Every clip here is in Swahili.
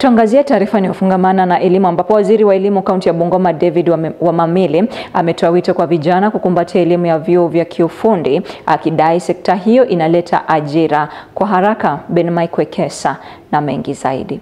Tuangazie taarifa inayofungamana na elimu ambapo waziri wa elimu kaunti ya Bungoma David Wamamili ametoa wito kwa vijana kukumbatia elimu ya vyuo vya kiufundi akidai sekta hiyo inaleta ajira kwa haraka. Ben Mike Wekesa na mengi zaidi.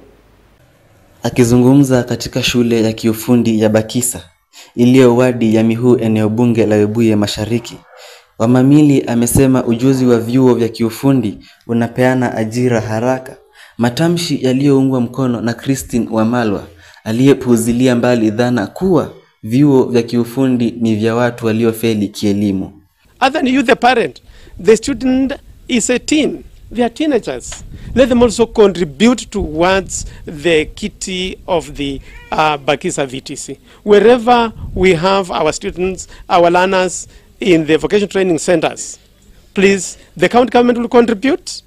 Akizungumza katika shule ya kiufundi ya Bakisa iliyo wadi ya Mihu eneo bunge la Webuye Mashariki, Wamamili amesema ujuzi wa vyuo vya kiufundi unapeana ajira haraka, matamshi yaliyoungwa mkono na Christine Wamalwa aliyepuuzilia mbali dhana kuwa vyuo vya kiufundi ni vya watu waliofeli kielimu. Other than you the parent, the student is a teen. They are teenagers. Let them also contribute towards the kitty of the uh, Bakisa VTC. Wherever we have our students, our learners in the vocational training centers, please, the county government will contribute,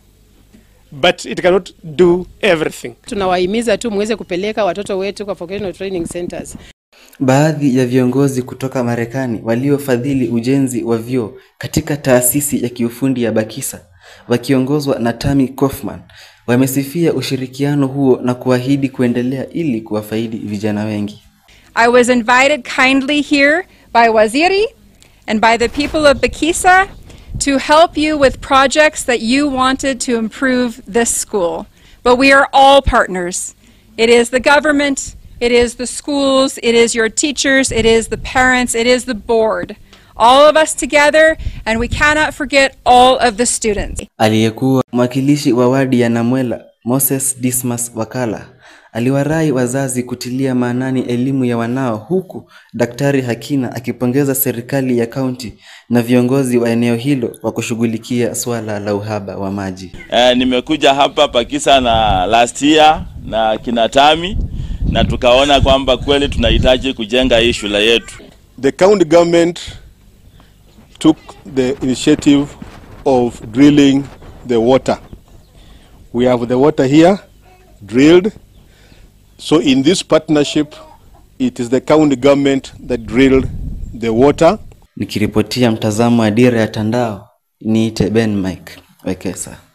but it cannot do everything. Tunawahimiza tu muweze kupeleka watoto wetu kwa vocational training centers. Baadhi ya viongozi kutoka Marekani waliofadhili ujenzi wa vyuo katika taasisi ya kiufundi ya Bakisa wakiongozwa na Tammy Kaufman wamesifia ushirikiano huo na kuahidi kuendelea ili kuwafaidi vijana wengi. I was invited kindly here by Waziri and by the people of Bakisa to help you with projects that you wanted to improve this school. But we are all partners. It is the government, it is the schools, it is your teachers, it is the parents, it is the board. All of us together, and we cannot forget all of the students. Aliyekuwa mwakilishi wa wadi ya Namwela Moses Dismas Wakala aliwarai wazazi kutilia maanani elimu ya wanao, huku Daktari Hakina akipongeza serikali ya kaunti na viongozi wa eneo hilo kwa kushughulikia swala la uhaba wa maji. Eh, nimekuja hapa Bakisa na last year na kinatami na tukaona kwamba kweli tunahitaji kujenga hii shule yetu. The county government took the initiative of drilling the water. We have the water here drilled. So in this partnership, it is the county government that drilled the water. Nikiripotia mtazamo wa Dira ya Tandao, niite Ben Mike Wekesa.